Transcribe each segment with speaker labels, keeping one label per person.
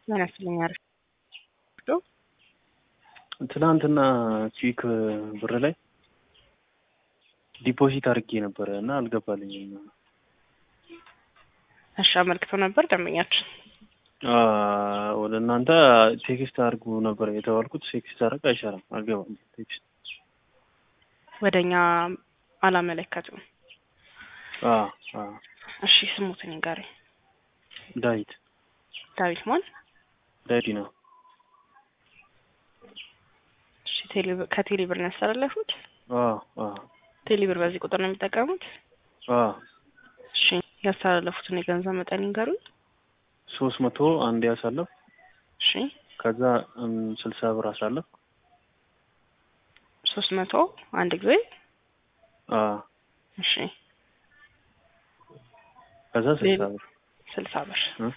Speaker 1: ምን ያስልኛል?
Speaker 2: ትናንትና ቺክ ብር ላይ ዲፖዚት አድርጌ ነበረ እና አልገባልኝም።
Speaker 1: እሺ አመልክተው ነበር ደንበኛችን።
Speaker 2: ወደ እናንተ ቴክስት አድርጉ ነበር የተባልኩት። ቴክስት አድርግ አይሰራም፣ አልገባም ቴክስት
Speaker 1: ወደ እኛ አላመለከቱም። እሺ ስሙትን ጋሪ
Speaker 2: ዳዊት
Speaker 1: ዳዊት ማን?
Speaker 2: ዳዊት ነው።
Speaker 1: እሺ ከቴሌ ብር ነው ያስተላለፉት? ቴሌ ብር በዚህ ቁጥር ነው የሚጠቀሙት? እሺ ያስተላለፉትን የገንዘብ መጠን ይንገሩኝ።
Speaker 2: ሶስት መቶ አንድ ያሳለፍ
Speaker 1: እሺ
Speaker 2: ከዛ ስልሳ ብር አሳለፍ
Speaker 1: ሶስት መቶ አንድ ጊዜ እሺ
Speaker 2: ከዛ ስልሳ ብር
Speaker 1: ስልሳ ብር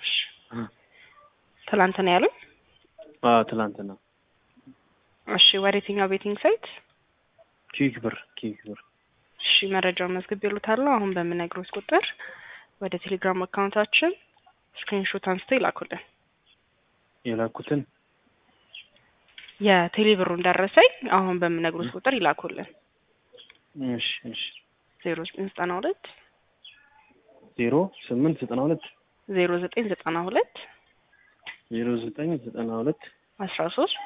Speaker 1: ትላንት ነው ያሉኝ?
Speaker 2: ትላንትና።
Speaker 1: እሺ ወደ የትኛው ቤቲንግ ሳይት?
Speaker 2: ኪክ ብር ኪክ ብር።
Speaker 1: እሺ መረጃውን መዝግብ ይሉታለሁ። አሁን በምነግሮት ቁጥር ወደ ቴሌግራም አካውንታችን ስክሪንሾት አንስተው ይላኩልን።
Speaker 2: የላኩትን
Speaker 1: የቴሌ ብሩን ደረሰኝ አሁን በምነግሮት ቁጥር ይላኩልን።
Speaker 2: እሺ እሺ
Speaker 1: ዜሮ ዘጠኝ ዘጠና ሁለት
Speaker 2: ዜሮ ስምንት ዘጠና ሁለት
Speaker 1: ዜሮ ዘጠኝ ዘጠና ሁለት
Speaker 2: ዜሮ ዘጠኝ ዘጠና ሁለት
Speaker 1: አስራ ሶስት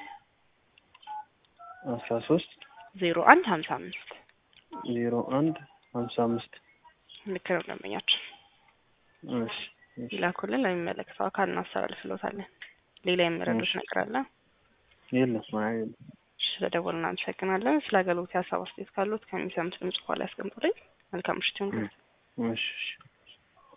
Speaker 2: አስራ ሶስት
Speaker 1: ዜሮ አንድ ሀምሳ አምስት
Speaker 2: ዜሮ አንድ ሀምሳ አምስት
Speaker 1: ልክ ነው ደንበኛችን።
Speaker 2: እሺ
Speaker 1: ይላኩልን፣ ለሚመለከተው አካል እናስተላልፍሎታለን። ሌላ የሚረዱት ነገር አለ?
Speaker 2: የለም የለም።
Speaker 1: ስለደወሉ እናመሰግናለን። ስለ አገልግሎት ሀሳብ አስተያየት ካሉት ከሚሰሙት ድምጽ በኋላ ያስቀምጡልኝ። መልካም ምሽት ይሁን።
Speaker 2: እሺ